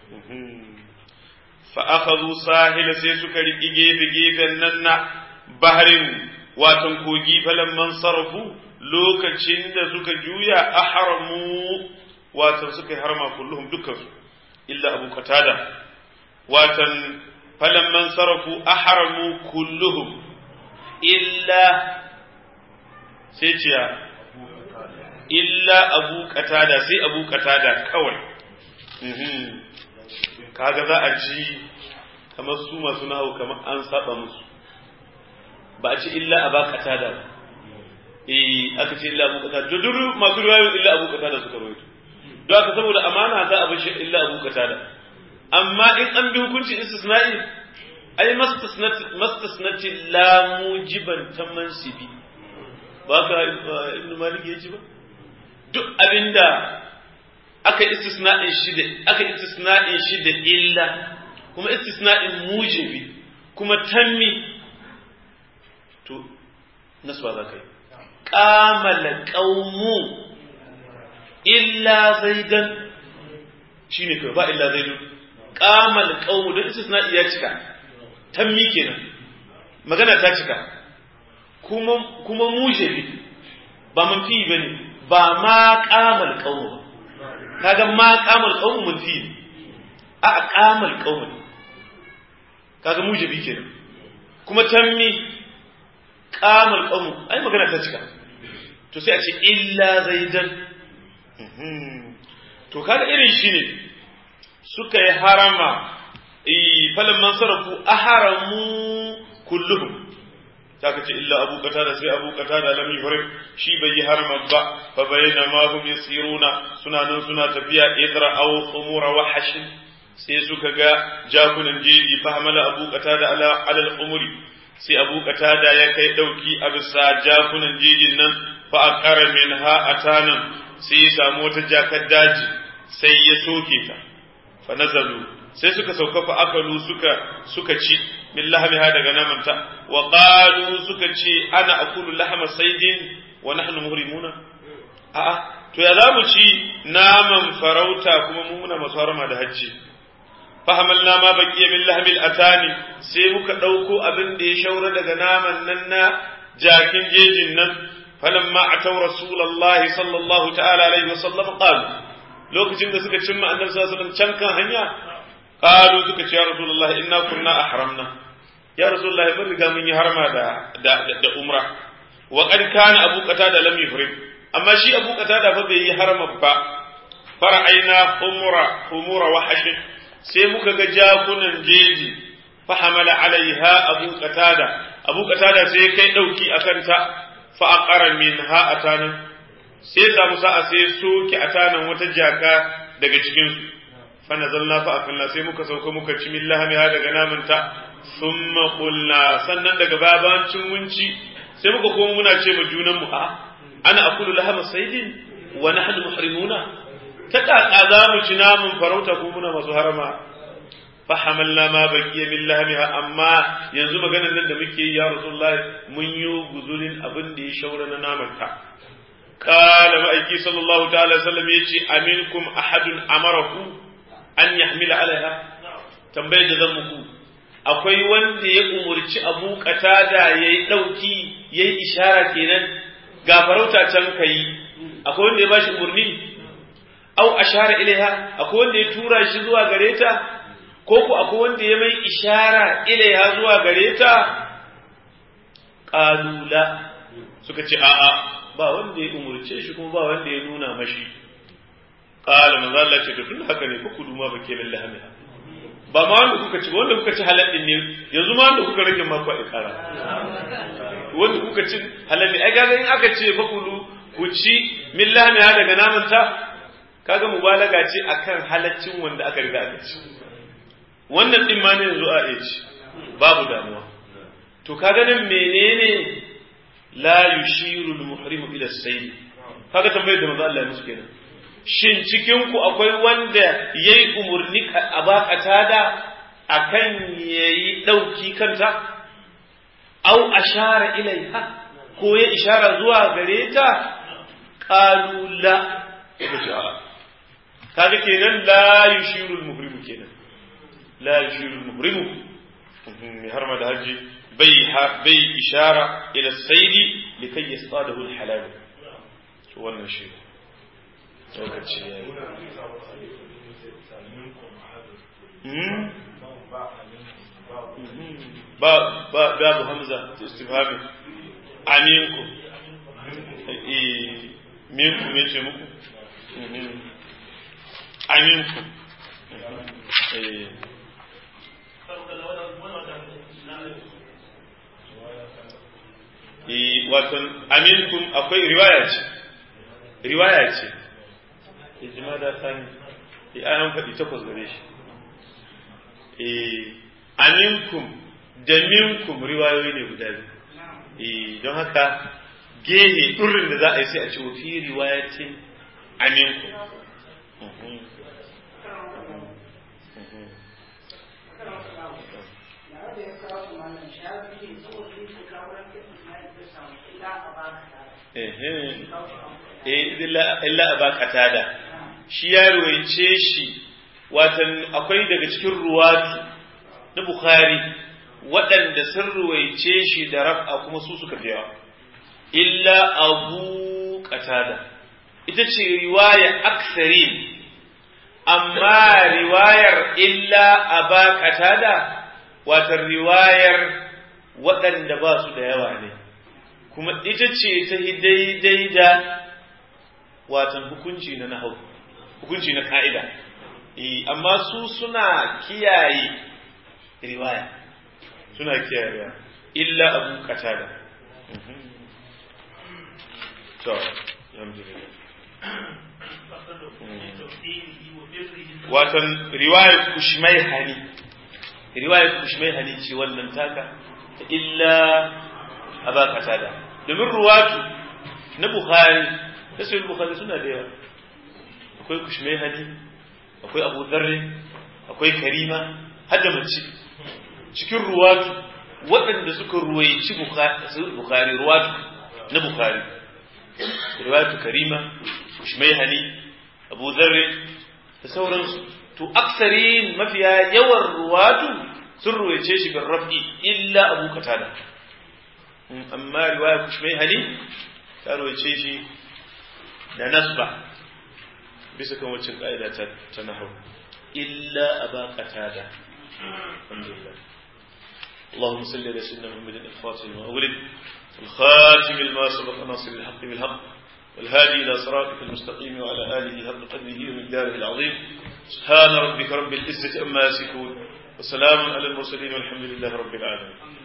fa akhadhu sahila sai suka riki gefe gefen nan na baharin watan kogi falan man sarfu lokacin da suka juya ahramu watan suka yi harma kulluhum dukkansu illa abu qatada watan falan man sarfu ahramu kulluhum illa sai ciya illa abu katada sai abu katada kawai kaga za a ji kamar su masu nahu kamar an saba musu ba a ce illa aba katada ba eh aka ce illa abu katada duk masu riwayoyin illa abu katada suka rawaito don haka saboda amana za a bar shi illa abu katada amma in an bi hukuncin istisna'i ai mastasnati la mujiban ta mansibi ba ka ibn malik ya ci ba duk abinda aka istisna'in shi da aka istisna'in shi da illa kuma istisna'in mujibi kuma tammi to nasba za ka yi qamala qaumu illa zaidan shine kai ba illa zaidun qamal qaumu da istisna'i ya cika tammi kenan magana ta cika kuma kuma mujibi ba manfi bane ba ma qamal qaumu kaga ma qamal qaumu manfi a qamal qaumu kaga mujibi kenan kuma tammi qamal qaumu ai magana ta cika to sai a ce illa zaidan to kaga irin shi ne suka yi harama falin man sarrafu a haramu kulluhum ta ka ce illa abu kata da sai abu kata da lam yuhrim shi bai yi harama ba fa bayyana ma hum yasiruna suna nan suna tafiya idra aw khumura wa hashin sai suka ga jakunan jeji fa hamala abu kata da ala ala al-umuri sai abu kata da ya kai dauki a bisa jakunan jejin nan fa aqara minha atanan sai ya samu wata jakar daji sai ya soke ta fa nazalu sai suka sauka fa akalu suka suka ci min lahmiha daga namanta wa qalu suka ce ana akulu lahma saydin wa nahnu muhrimuna a'a to ya zamu ci naman farauta kuma mu muna masarama da hajji fa hamalna ma baqiya min lahmil atani sai muka dauko abin da ya shaura daga naman nan na jakin jejin nan فلما أتوا رسول الله صلى الله تعالى عليه وسلم قالوا لوكacin da suka cimma annabi sallallahu alaihi wasallam can kan hanya qalu suka ce ya rasulullah inna kunna ahramna ya rasulullah mun riga mun yi harma da da, da umra wa qad kana abu qatada lam yufrid amma shi abu qatada fa bai yi harma ba fara'aina umra umura wa hash sai muka ga jakunan jeji fa hamala alaiha abu qatada abu qatada sai kai dauki akan ta fa'aƙara min ha a tanan, sai samu sa'a sai soke a tanan wata jaka daga cikinsu, fana zalla fa'akanna sai muka sauka muka ci min lahami ha daga namanta, sun maƙulla sannan daga babancin munci sai muka kuma muna ce ma junanmu a ana akulu lahama saidin wa na hadu muhrimuna ta ƙaƙa za mu ci namun farauta ko muna masu harama fahamalna ma baqiya min lahmiha amma yanzu maganar nan da muke yi ya rasulullah mun yi guzurin abin da ya shaura na namanta qala ma'aiki sallallahu ta'ala sallam yace aminkum ahadun amarahu an yahmila alaiha tambayar da zan muku akwai wanda ya umurci abu qatada yayi dauki yayi ishara kenan ga farauta can kai akwai wanda ya bashi umurni au ashara ilaiha akwai wanda ya tura shi zuwa gare ta ko ku akwai wanda ya mai ishara ilaiha zuwa gare ta ƙalula suka ce a'a ba wanda ya umurce shi kuma ba wanda ya nuna mashi qala manzo Allah ce to tun haka ne fa kudu ma bake min lahami ba ma wanda kuka ci wanda kuka ci halal din ne yanzu ma wanda kuka rage ma ku ikara wanda kuka ci halal ne ai ga in aka ce fa kudu ku ci min lahami daga naman ta kaga mubalaga ce akan halaccin wanda aka riga aka ci wannan din ma ne yanzu a ci babu damuwa to kaga nan menene la yushiru al-muhrimu ila as-sayd kaga tambayar da manzo Allah ya musu kenan shin cikin ku akwai wanda yayi umurni a bakata da akan yayi dauki kanta au ashara ilaiha ko ya ishara zuwa gare ta qalu la kaga kenan la yushiru al-muhrimu kenan la yushiru al-muhrimu mai harma da haji bai bai ishara ila saidi likai yasadahu al-halal to wannan shi lokaci ya ba ba babu hamza istifhami aminku eh minku me ce muku aminku eh wato aminkum akwai riwaya ce riwaya ce ijma da sani ya an faɗi takwas gare shi eh aminkum da minkum riwayoyi ne guda biyu eh don haka gehe ɗurin da za a yi sai a ce fi riwayatin aminkum illa a bakata da shi ya ruwaice shi watan akwai daga cikin ruwatu na bukhari waɗanda sun ruwaice shi da raf'a kuma su suka fiya illa abu qatada ita ce riwaya aksari amma riwayar illa aba qatada watan riwayar waɗanda ba su da yawa ne kuma ita ce ta daidai da watan hukunci na nahau hukunci na ka'ida amma su suna kiyaye riwaya suna kiyaye riwaya illa abu qatada to alhamdulillah watan riwayar kushmai hani riwayar kushmai hani ce wannan taka illa aba qatada domin ruwatu na bukhari na sahih bukhari suna da yawa akwai kushmai hani akwai abu dharri akwai karima har da mace cikin ruwatu waɗanda suka ruwaici bukhari ruwatu na bukhari ruwatu karima kushmai hani abu dharri da sauransu to aksarin mafiya yawan ruwatu sun ruwaice shi bin raf'i illa abu katada amma riwaya kushmai hali ta ruwaice shi da nasba bisa kan wacce ka'ida ta nahau illa aba qatada alhamdulillah اللهم صل على سيدنا محمد الفاتح لما أغلق الخاتم لما سبق ناصر الحق بالحق والهادي إلى صراطك المستقيم وعلى آله حق قدره ومقداره العظيم سبحان ربك رب العزة أما يصفون وسلام على المرسلين والحمد لله رب العالمين